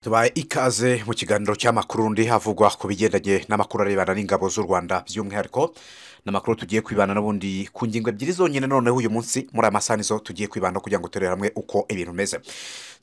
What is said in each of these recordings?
tubaye ikaze mu kiganiro cy'amakuru ndi havugwa ku bigendanye n'amakuru arebana n'ingabo z'u rwanda by'umwihariko n'amakuru tugiye kwibana n'ubundi ku ngingo ebyiri zonyine noneho uyu munsi muri aya masaha nizo tugiye kwibana kugira ngo turebe hamwe uko ibintu bimeze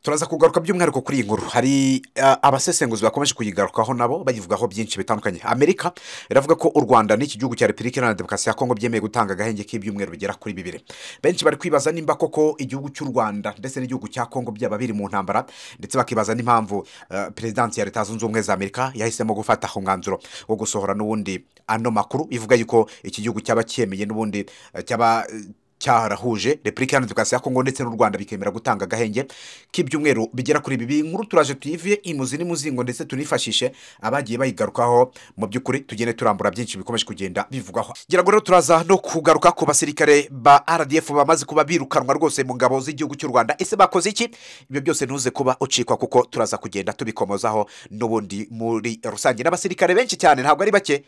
turaza kugaruka by'umwihariko kuri iyi nkuru hari uh, abasesenguzi bakomeje kuyigarukaho nabo bayivugaho byinshi bitandukanye amerika iravuga ko u rwanda n'iki gihugu cya repubulika iharanira demokarasi ya kongo byemeye gutanga agahenge k'ibyumweru bigera kuri bibiri benshi bari kwibaza nimba koko igihugu cy'u rwanda ndetse n'igihugu cya kongo byaba biri mu ntambara ndetse bakibaza n'impamvu Uh, perezidansi ya leta zunze ubumwe za amerika yahisemo gufata umwanzuro wo gusohora n'ubundi ano makuru ivuga yuko iki gihugu cyaba cyemeye n'ubundi uh, cyaba uh, cyarahuje repubulika iharanira demokarasi ya kongo ndetse n'u rwanda bikemera gutanga agahenge k'ibyumweru bigera kuri bibiri nkuru turaje tuyive imuzi n'imuzingo ndetse tunifashishe abagiye bayigarukaho mu by'ukuri tugende turambura byinshi bikomeje kugenda bivugwaho ngira ngo rero turaza no kugaruka ku basirikare ba rdf bamaze kuba birukanwa rwose mu ngabo z'igihugu cy'u rwanda ese bakoze iki ibyo byose ntuze kuba ucikwa kuko turaza kugenda tubikomozaho n'ubundi muri rusange n'abasirikare benshi cyane ntabwo ari bake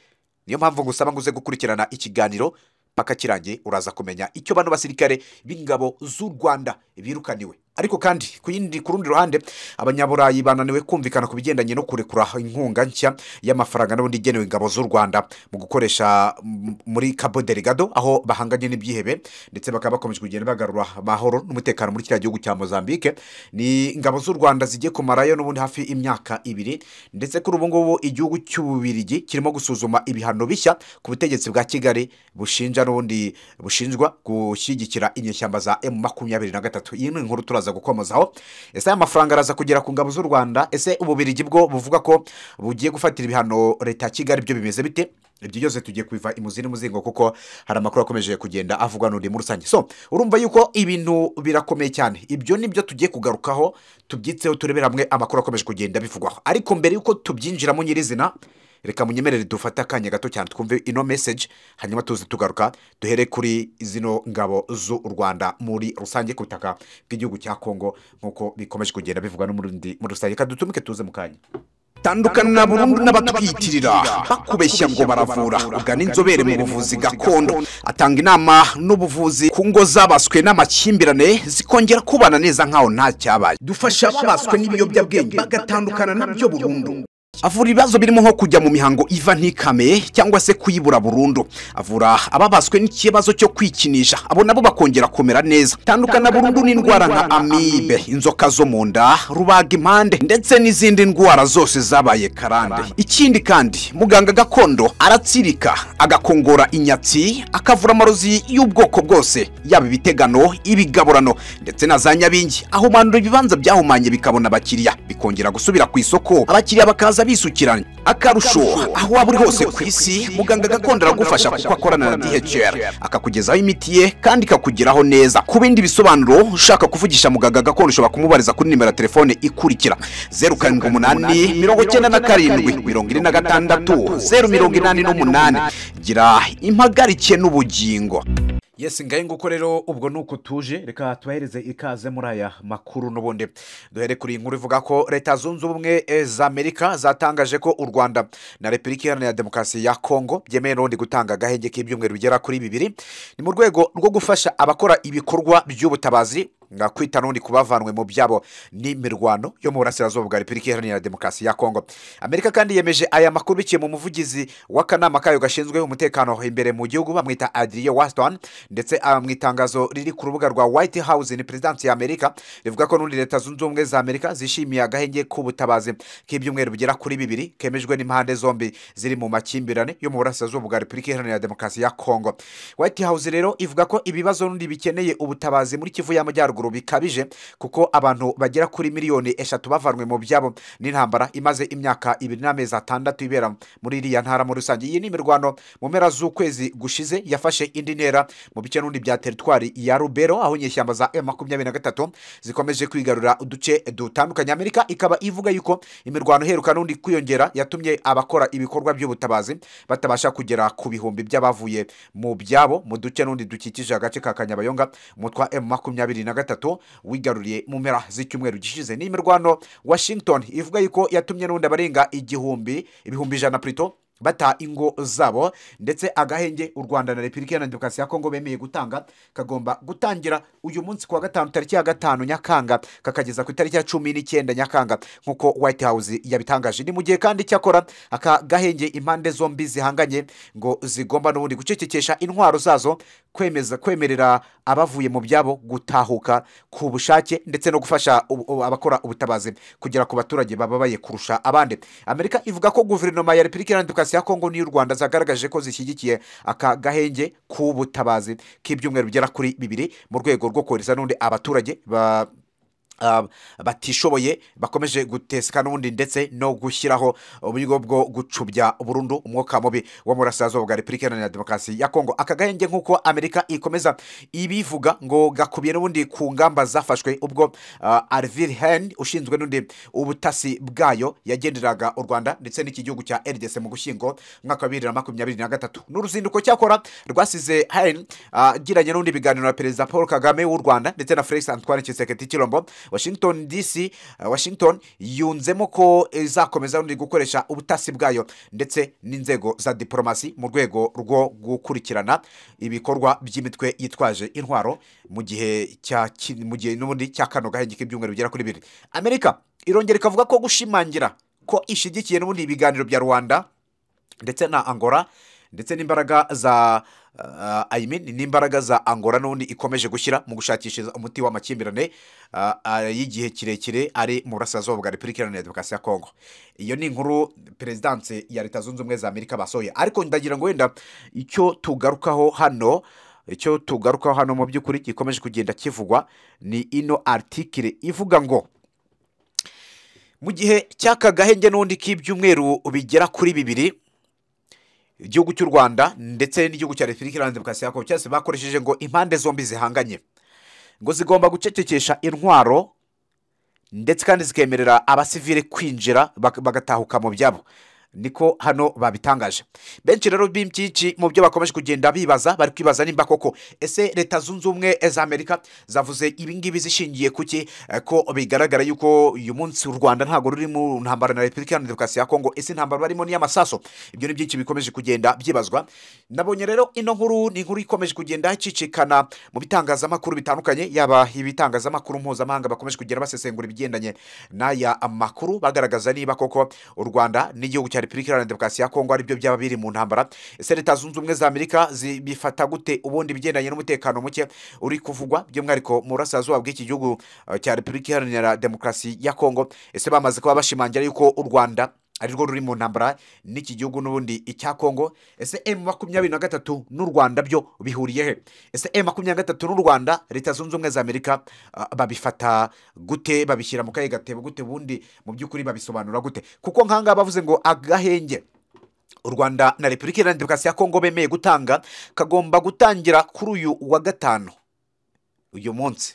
niyo mpamvu ngusaba ngo uze gukurikirana ikiganiro paka kirangiye uraza kumenya icyo bano basirikare b'ingabo z'u rwanda birukaniwe ariko kandi ku yindi ku rundi ruhande abanyaburayi bananiwe kumvikana ku bigendanye no kurekura inkunga nshya y'amafaranga n'ubundi igenewe ingabo z'u rwanda mu gukoresha m- muri cabo delegado aho bahanganye n'ibyihebe ndetse bakaba bakomeje kugenda bagarura amahoro n'umutekano muri kiriya gihugu cya mozambique ni ingabo z'u rwanda zigiye kumarayo n'ubundi hafi imyaka ibiri ndetse kuri ubu ngubu igihugu cy'ububirigi kirimo gusuzuma ibihano bishya ku butegetsi bwa kigali bushinja n'ubundi bushinjwa gushyigikira inyeshyamba za emu makumyabiri na gatatu iyi ni inkuru turaza turaza gukomozaho ese aya mafaranga araza kugera ku ngabo z'u rwanda ese ububirigi bwo buvuga ko bugiye gufatira ibihano leta ya kigali byo bimeze bite ibyo byose tugiye kubiva imuzi n'umuzingo kuko hari amakuru akomeje kugenda avugwa n'undi muri rusange so urumva yuko ibintu birakomeye cyane ibyo nibyo tugiye kugarukaho tubyitseho turebera hamwe amakuru akomeje kugenda bivugwaho ariko mbere y'uko tubyinjiramo nyirizina reka munyemerere dufate akanya gato cyane twumve ino message hanyuma tuze tugaruka duhere kuri zino ngabo z'u rwanda muri rusange ku butaka bw'igihugu cya kongo nk'uko bikomeje kugenda bivugwa n'umurundi muri rusange reka dutumike tuze mu kanya tandukana burundu n'abatwiyitirira bakubeshya ngo baravura ugana inzobere mu buvuzi gakondo atanga inama n'ubuvuzi ku ngo zabaswe n'amakimbirane zikongera kubana neza nk'aho nta cyabaye dufasha ababaswe n'ibiyobyabwenge bagatandukana nabyo burundu avura ibibazo birimo nko kujya mu mihango iva ntikame cyangwa se kuyibura burundu avura ababaswe n'ikibazo cyo kwikinisha abo nabo bakongera kumera neza tandukana burundu n'indwara nka amibe inzoka zo mu nda rubaga impande ndetse n'izindi ndwara zose zabaye karande ikindi kandi muganga gakondo aratsirika agakongora inyatsi akavura amarozi y'ubwoko bwose yaba ibitegano ibigaburano ndetse na za nyabingi ahumanura ibibanza byahumanye bikabona abakiriya bikongera gusubira ku isoko abakiriya bakaza bisukiranye akarusho aho waba uri hose ku isi muganga gakondo aragufasha kuko akorana na dhr akakugezaho imiti ye kandi ikakugeraho neza ku bindi bisobanuro ushaka kuvugisha muganga gakondo ushobora kumubariza kuri nimero ya telefone ikurikira zeru karindwi umunani mirongo icyenda na karindwi mirongo ine na gatandatu zeru mirongo inani n'umunani gira impagarike n'ubugingo yesi ngahe nguko rero ubwo ni uko tuje reka tubahereze ikaze muri aya makuru n'ubundi duhere kuri iyi nkuru ivuga ko leta zunze ubumwe eh, za amerika zatangaje ko u rwanda na repubulika iharanira demokarasi ya kongo byemeye n'ubundi gutanga agahenge k'ibyumweru bigera kuri bibiri ni mu rwego rwo gufasha abakora ibikorwa by'ubutabazi nga kwita n'ubundi ku bavanwe mu byabo n'imirwano yo mu burasirazuba bwa repubulika iharanira demokarasi ya kongo amerika kandi yemeje aya makuru biciye mu muvugizi w'akanama kayo gashinzwe umutekano imbere mu gihugu bamwita adriye waston ndetse ah, mu itangazo riri ku rubuga rwa white house ni perezidansi ya amerika rivuga ko n'undi leta zunze ubumwe za amerika zishimiye agahenge k'ubutabazi k'ibyumweru bigera kuri bibiri kemejwe n'impande zombi ziri mu makimbirane yo mu burasirazuba bwa repubulika iharanira demokarasi ya kongo white house rero ivuga ko ibibazo n'undi bikeneye ubutabazi muri kivu y'amajyaruguru bikabije kuko abantu bagera kuri miliyoni eshatu bavanwe mu byabo n'intambara imaze imyaka ibiri n'amezi atandatu ibera muri iriya ntara muri rusange iyi ni imirwano mu mpera z'ukwezi gushize yafashe indi ntera mu bice n'undi bya teritwari ya rubero aho inyeshyamba za m makumyabiri na gatatu zikomeje kwigarurira uduce dutandukanye amerika ikaba ivuga yuko imirwano iheruka n'undi kwiyongera yatumye abakora ibikorwa by'ubutabazi batabasha kugera ku bihumbi by'abavuye mu byabo mu duce n'undi dukikije agace ka kanyabayonga umutwa m makumyabiri na gatatu wigaruriye mu mpera z'icyumweru gishize ni imirwano washington ivuga yuko yatumye n'undi abarenga igihumbi ibihumbi ijana prito bata ingo zabo ndetse agahenge u rwanda na repubulika iharanira demokarasi ya kongo bemeye gutanga kagomba gutangira uyu munsi ku wa gatanu tariki ya gatanu nyakanga kakageza ku itariki ya cumi n'icyenda nyakanga nk'uko white house yabitangaje ni mu gihe kandi cyakora aka gahenge impande zombi zihanganye ngo zigomba n'ubundi gucecekesha intwaro zazo kwemeza kwemerera abavuye mu byabo gutahuka ku bushake ndetse no gufasha ubu- ubu- abakora ubutabazi kugera ku baturage bababaye kurusha abandi amerika ivuga ko guverinoma ya repubulika iharanira demokarasi ya kongo niy'u rwanda zagaragaje ko zishyigikiye aka gahenge k'ubutabazi k'ibyumweru bigera kuri bibiri mu rwego rwo kohereza n'undi abaturage ba ah, batishoboye bakomeje guteseka n'ubundi ndetse no gushyiraho uburyo bwo gucubya burundu umwuka mubi wo mu burasirazuba bwa repubulika iharanira demokarasi ya kongo aka gahenge nk'uko amerika ikomeza ibivuga ngo gakubiye n'ubundi ku ngamba zafashwe ubwo ah, arvil hen ushinzwe n'undi ubutasi bwayo yagenderaga u rwanda ndetse n'iki gihugu cya rdc mu gushyingo umwaka wa bibiri na makumyabiri na gatatu n'uruzinduko cyakora rwasize hen agiranye n'undi biganiro na perezida paul kagame w'u rwanda ndetse na felix antoine kiseketi kirombo washington dc eh, washington yunzemo ko izakomeza rundi gukoresha ubutasi bwayo ndetse n'inzego za diporomasi mu rwego rwo gukurikirana ibikorwa by'imitwe yitwaje intwaro mu gihe cya ki- mu gihe n'ubundi cya kano gahenge k'ibyumweru bigera kuri bibiri amerika irongera ikavuga ko gushimangira ko ishyigikiye n'ubundi ibiganiro bya rwanda ndetse na angora ndetse n'imbaraga za uh, I mean, n'imbaraga za angora n'ubundi ikomeje gushyira mu gushakisha umuti w'amakimbirane uh, uh, y'igihe kirekire ari mu burasirazuba bwa repubulika iharanira demokarasi ya kongo iyo ni inkuru perezidanse ya leta zunze ubumwe za amerika basohoye ariko ndagira ngo wenda icyo tugarukaho hano icyo tugarukaho hano mu by'ukuri gikomeje kugenda kivugwa ni ino aritikire ivuga ngo mu gihe cy'aka gahenge n'ubundi k'ibyumweru bigera kuri bibiri igihugu cy'u rwanda ndetse n'igihugu cya repubulika iharanira demokarasi ya kongo cyose bakoresheje ngo impande zombi zihanganye ngo zigomba gucecekesha intwaro ndetse kandi zikemerera abasivile kwinjira bak- bagatahuka mu byabo niko hano babitangaje benshi rero byinshi mu byo bakomeje kugenda bibaza bari kwibaza nimba koko ese leta zunze ubumwe z'amerika zavuze ibingibi zishingiye kuki Eh, ko bigaragara yuko uyu munsi u rwanda ntabwo ruri mu ntambara na repubulika iharanira demokarasi ya kongo ese intambara barimo ni iy'amasaso ibyo ni byinshi bikomeje kugenda byibazwa nabonye rero ino nkuru ni inkuru ikomeje kugenda icicikana mu bitangazamakuru bitandukanye yaba ibitangazamakuru mpuzamahanga bakomeje kugenda basesengura ibigendanye n'aya makuru bagaragaza niba koko u rwanda n'igihugu cya repubulika iharanira demokarasi ya kongo aribyo byaba biri mu ntambara ese leta zunze ubumwe za amerika zi- bifata gute ubundi ibigendanye n'umutekano muke uri kuvugwa by'umwihariko mu burasirazuba bw'iki gihugu eh, cya repubulika iharanira demokarasi ya kongo ese bamaze kuba bashimangira yuko u rwanda arirwo ruri mu ntambara n'iki gihugu n'ubundi icya kongo ese emu makumyabiri na gatatu n'u rwanda byo bihuriye he ese emu makumyabiri na gatatu n'u rwanda leta zunze ubumwe za amerika ah, babifata gute babishyira mu kahe gatebo gute ubundi mu by'ukuri babisobanura gute kuko nk'ahangaha bavuze ngo agahenge u rwanda na repubulika iharanira demokarasi ya kongo bemeye gutanga kagomba gutangira kuri uyu wa gatanu uyu munsi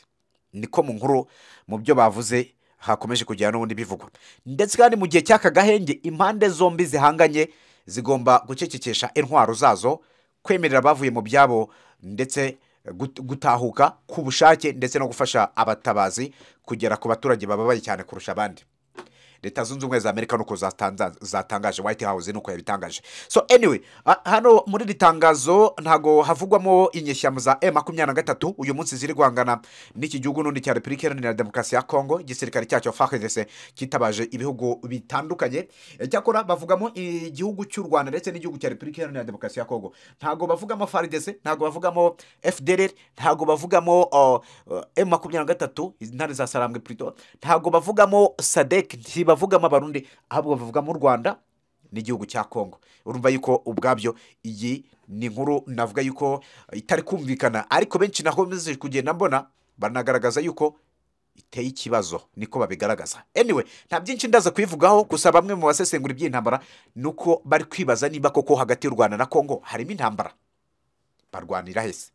niko mu nkuru mu byo bavuze hakomeje kugera n'ubundi bivugwa ndetse kandi mu gihe cy'aka gahenge impande zombi zihanganye zigomba gucecekesha intwaro zazo kwemerera abavuye mu byabo ndetse gut- gutahuka ku bushake ndetse no gufasha abatabazi kugera ku baturage bababaye cyane kurusha abandi leta zunze ubumwe za amerika nuko zatanza- zatangaje white house nuko yabitangaje so anyway ah, hano muri iri tangazo ntago havugwamo inyeshyamba za e makumyabiri na gatatu uyu munsi ziri guhangana n'iki gihugu n'undi cya repubulika iharanira demokarasi ya kongo igisirikare cyacyo fardc cyitabaje ibihugu bitandukanye Eh, cyakora bavugamo igihugu cy'u rwanda ndetse n'igihugu cya repubulika iharanira demokarasi ya kongo ntago bavugamo fardc ntago bavugamo fdr ntago bavugamo oh, oh, m makumyabiri na gatatu intare za sarambwe plutôt ntago bavugamo sadek ntibavugamo abarundi ahubwo bavugamo u rwanda n'igihugu cya kongo urumva yuko ubwabyo iyi ni inkuru navuga yuko itari kumvikana ariko benshi naho bize kugenda mbona banagaragaza yuko iteye ikibazo niko babigaragaza anyway nta byinshi ndaza kubivugaho gusa bamwe mu basesengura iby'intambara ni uko bari kwibaza niba koko hagati y'u rwanda na kongo harimo intambara barwanira hese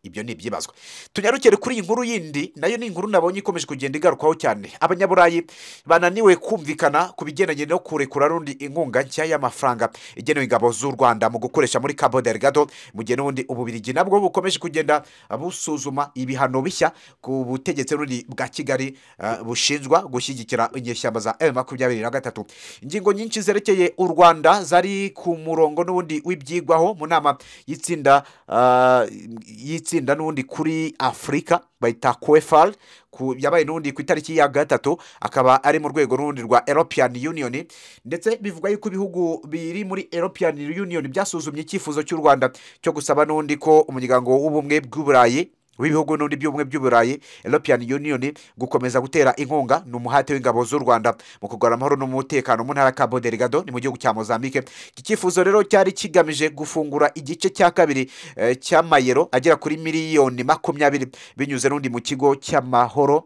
ibyo ni ibyibazwa tunyarukire kuri iyi nkuru yindi nayo ni inkuru nabonye ikomeje kugenda igarukwaho cyane abanyaburayi bananiwe kumvikana ku bigendanye no kurekura n'undi inkunga nshya y'amafaranga igenewe ingabo z'u rwanda mu gukoresha muri cabo delgado mu gihe n'ubundi ububirigi nabwo bukomeje kugenda busuzuma ibihano bishya ku butegetsi n'ubundi bwa kigali eh, bushinjwa gushyigikira inyeshyamba za m makumyabiri na gatatu ingingo nyinshi zerekeye u rwanda zari ku murongo n'ubundi w'ibyigwaho mu nama y'itsinda ah, y'itsinda n'ubundi kuri afurika bayita kwefal ku- yabaye n'ubundi ku itariki ya gatatu akaba ari mu rwego n'ubundi rwa european union ndetse bivuga yuko ibihugu biri muri european union byasuzumye icyifuzo cy'u rwanda cyo gusaba n'undi ko umuryango w'ubumwe bw'uburayi w'ibihugu n'undi by'ubumwe by'uburayi european union gukomeza gutera inkunga ni umuhate w'ingabo z'u rwanda mu kurwara amahoro n'umutekano mu ntara ya cabo delgado ni mu gihugu cya mozambique iki cyifuzo rero cyari kigamije gufungura igice cya kabiri eh, cy'amayero agera kuri miliyoni makumyabiri binyuze n'undi mu kigo cy'amahoro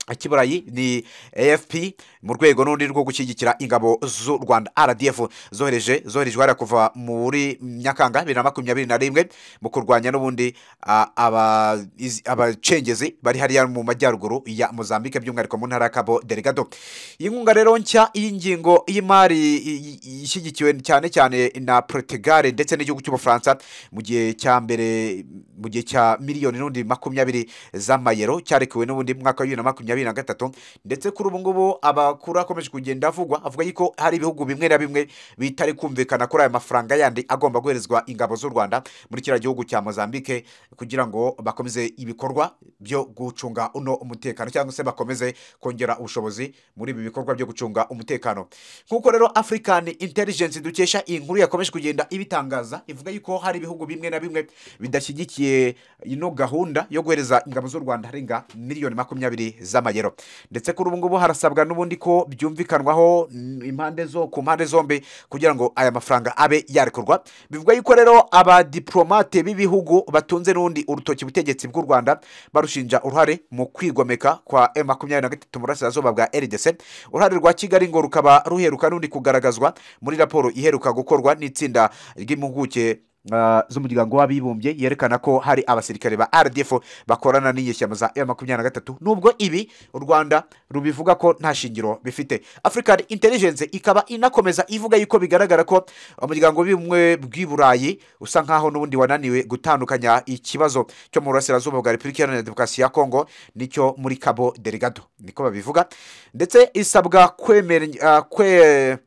kiburayi ni afp mu rwego n'urundi rwo gushyigikira ingabo z'u rwanda rdf zohereje zoherejwe hariya kuva muri nyakanga bibiri na makumyabiri na rimwe mu kurwanya n'ubundi ah, aba- izi- abacengezi bari hariya mu majyaruguru ya mozambique by'umwihariko mu ntara ya cabo delgado iyi nkunga rero nshya y'ingingo y'imari i- i- ishyigikiwe cyane cyane na portugal ndetse n'igihugu cy'ubufaransa mu gihe cya mbere mu gihe cya miliyoni n'ubundi makumyabiri z'amayero cyarekuwe n'ubundi mu mwaka wa bibiri na makumyabiri na gatatu ndetse kuri ubu ngubu abakuru akomeje kugenda avugwa avuga yuko hari ibihugu bimwe na bimwe bitari kumvikana kuri aya mafaranga yandi agomba guherezwa ingabo z'u rwanda muri kiriya gihugu cya mozambique kugira ngo bakomeze ibikorwa byo gucunga uno umutekano cyangwa se bakomeze kongera ubushobozi muri ibi bikorwa byo gucunga umutekano nk'uko rero african intelligence dukesha iyi nkuru yakomeje kugenda ibitangaza ivuga yuko hari ibihugu bimwe na bimwe bidashyigikiye ino gahunda yo guhereza ingabo z'u rwanda arenga miliyoni makumyabiri z'amayero ndetse kuri ubu ngubu harasabwa n'ubundi ko byumvikanwaho mm, impande zo ku mpande zombi kugira ngo aya mafaranga abe yarekurwa bivuga yuko rero abadiplomate b'ibihugu batunze n'ubundi urutoki ubutegetsi bw'u rwanda barushinja uruhare mu kwigomeka kwa m makumyabiri na gatatu mu burasirazuba bwa rdc uruhare rwa kigali ngo rukaba ruheruka n'undi kugaragazwa muri raporo iheruka gukorwa n'itsinda ry'impuguke ah, z'umuryango w'abibumbye yerekana ko hari abasirikare ba rdf bakorana n'inyeshyamba za m makumyabiri na gatatu nubwo ibi u rwanda rubivuga ko nta shingiro bifite african intelligence ikaba inakomeza ivuga yuko bigaragara ko umuryango w'ubumwe bw'i burayi usa nkaho n'ubundi wananiwe gutandukanya ikibazo cyo mu burasirazuba bwa repubulika iharanira demokarasi ya kongo nicyo muri cabo delgado niko babivuga ndetse isabwa kwemere- ah, kwe-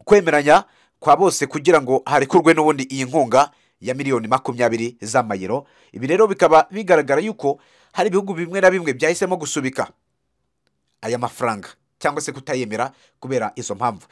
kwemeranya kwa bose kugira ngo harekurwe n'ubundi iyi nkunga ya miliyoni makumyabiri z'amayero ibi rero bikaba bigaragara yuko hari ibihugu bimwe na bimwe byahisemo gusubika aya mafaranga cyangwa se kutayemera kubera izo mpamvu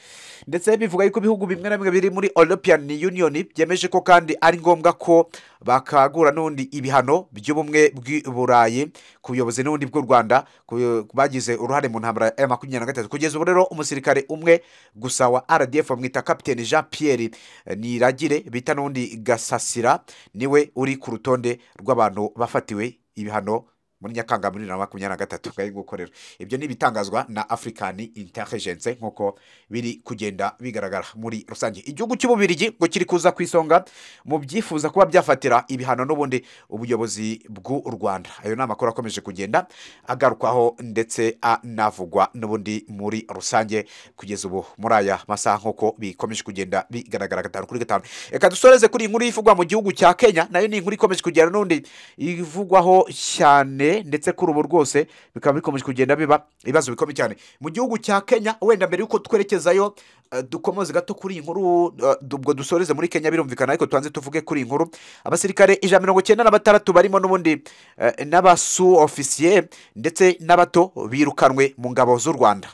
ndetse bivuga yuko ibihugu bimwe na bimwe biri muri european union byemeje ko kandi ari ngombwa ko bakagura n'ubundi ibihano by'ubumwe bw'i burayi ku buyobozi n'ubundi bw'u rwanda ku- bagize uruhare mu ntambara ya makumyabiri na gatatu kugeza ubu rero umusirikare umwe gusa wa rdf bamwita kapitene jean pierre niragire bita n'undi gasasira niwe uri ku rutonde rw'abantu bafatiwe ibihano muri nyakanga muri bibiri na makumyabiri na gatatu ngari nguko rero ibyo ni ibitangazwa na african intelligence nk'uko biri kugenda bigaragara muri rusange igihugu cy'ububirigi ngo kiri kuza ku isonga mu byifuza kuba byafatira ibihano n'ubundi ubuyobozi bw'u rwanda ayo ni amakuru akomeje kugenda agarukwaho ndetse anavugwa n'ubundi muri rusange kugeza ubu muri aya masaha nk'uko bikomeje kugenda bigaragara gatanu kuri gatanu reka dusoreze kuri iyi nkuru ivugwa mu gihugu cya kenya nayo ni inkuru ikomeje kugenda n'ubundi ivugwaho cyane ndetse kuri ubu rwose bikaba bikomeje kugenda biba ibibazo bikomeye cyane mu gihugu cya kenya wenda mbere y'uko twerekezayo eh, dukomoze gato kuri iyi nkuru eh, du- ubwo dusoreze muri kenya birumvikana ariko tubanze tuvuge kuri iyi nkuru abasirikare ijana mirongo cyenda na batandatu barimo n'ubundi eh, n'abasu ofisiye ndetse n'abato birukanwe mu ngabo z'u rwanda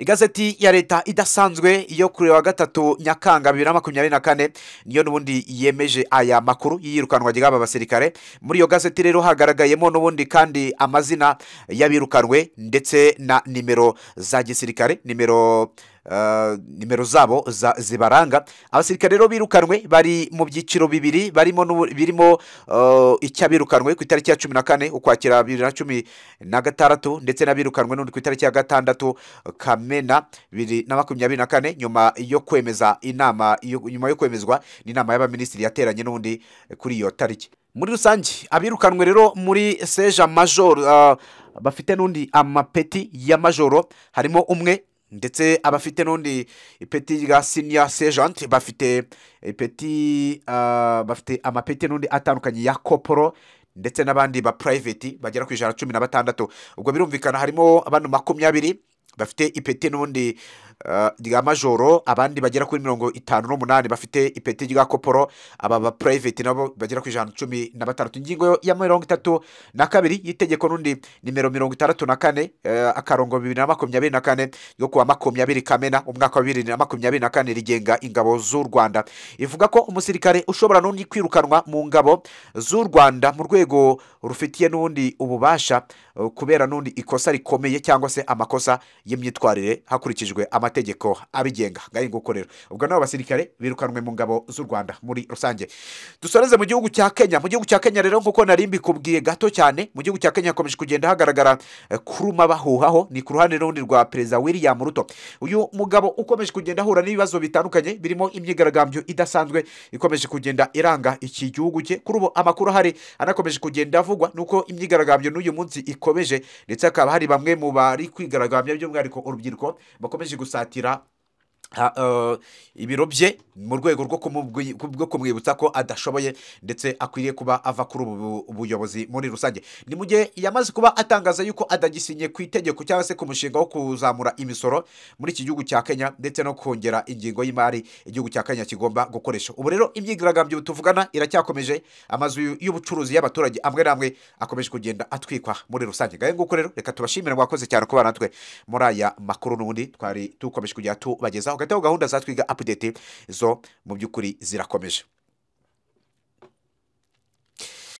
igazeti ya leta idasanzwe yo kuri wa gatatu nyakanga bibiri na makumyabiri na kane niyo n'ubundi yemeje aya makuru y'iyirukanwa ry'aba basirikare muri iyo gazeti rero hagaragayemo n'ubundi kandi amazina y'abirukanwe ndetse na nimero za gisirikare nimero eh, nimero zabo za- zibaranga abasirikare rero birukanwe bari mu byiciro bibiri barimo n'ubu- birimo eh, icy'abirukanwe ku itariki ya cumi na kane ukwakira bibiri na cumi na gatandatu ndetse n'abirukanwe n'undi ku itariki ya gatandatu kamena bibiri na makumyabiri na kane nyuma yo kwemeza inama yo- nyuma yo kwemezwa n'inama y'abaminisitiri yateranye n'undi kuri iyo tariki muri rusange abirukanwe rero muri seja majoro ah, bafite n'undi amapeti ya majoro harimo umwe ndetse abafite n'undi ipeti rya siniya sejanti bafite ipeti ah, bafite amapeti n'undi atandukanye ya koporo ndetse n'abandi ba purayiveti bagera ku ijana na cumi na batandatu ubwo birumvikana harimo abantu makumyabiri bafite ipeti n'ubundi eh, rya majoro abandi bagera kuri mirongo itanu n'umunani bafite ipeti rya koporo aba ba purayiveti nabo bagera ku ijana na cumi na batandatu ingingo ya mirongo itatu na kabiri y'itegeko n'undi nimero mirongo itandatu na kane eh, akarongo bibiri na makumyabiri na kane yo kuwa makumyabiri kamena umwaka wa bibiri na makumyabiri na kane rigenga ingabo z'u rwanda ivuga ko umusirikare ushobora n'undi kwirukanwa mu ngabo z'u rwanda mu rwego rufitiye n'ubundi ububasha eh, kubera n'undi ikosa rikomeye cyangwa se amakosa y'imyitwarire hakurikijwe amategeko abigenga ngayo nguko rero ubwo nabo basirikare birukanwe mu ngabo z'u rwanda muri rusange dusoreze mu gihugu cya kenya mu gihugu cya kenya rero nk'uko nari mbikubwiye gato cyane mu gihugu cya kenya hakomeje kugenda hagaragara eh, kuruma bahuhaho ni ku ruhande rundi rwa perezida william ruto uyu mugabo ukomeje kugenda ahura n'ibibazo bitandukanye birimo imyigaragambyo idasanzwe ikomeje kugenda iranga iki gihugu cye kuri ubu amakuru ahari anakomeje kugenda avugwa nuko imyigaragambyo n'uyu munsi ikomeje ndetse hakaba hari bamwe mu bari kwigaragambya by'umwihariko urubyiruko bakomeje gusatira ha- eh, ibiro bye mu rwego rwo kumubwi- rwo kumwibutsa ko adashoboye ndetse akwiriye kuba ava kuri ubu bu- buyobozi muri rusange ni mu gihe yamaze kuba atangaza yuko adagisinye ku itegeko cyangwa se ku mushinga wo kuzamura imisoro muri iki gihugu cya kenya ndetse no kongera ingingo y'imari igihugu cya kenya kigomba gukoresha ubu rero imyigaragambyo tuvugana iracyakomeje amazu y'ubucuruzi y'abaturage amwe n'amwe akomeje kugenda atwikwa muri rusange ngayo nguko rero reka tubashimire mwakoze cyane kuba natwe muri aya makuru n'ubundi twari dukomeje kujya tubagezaho hagati aho gahunda za twiga apudeti zo mu by'ukuri zirakomeje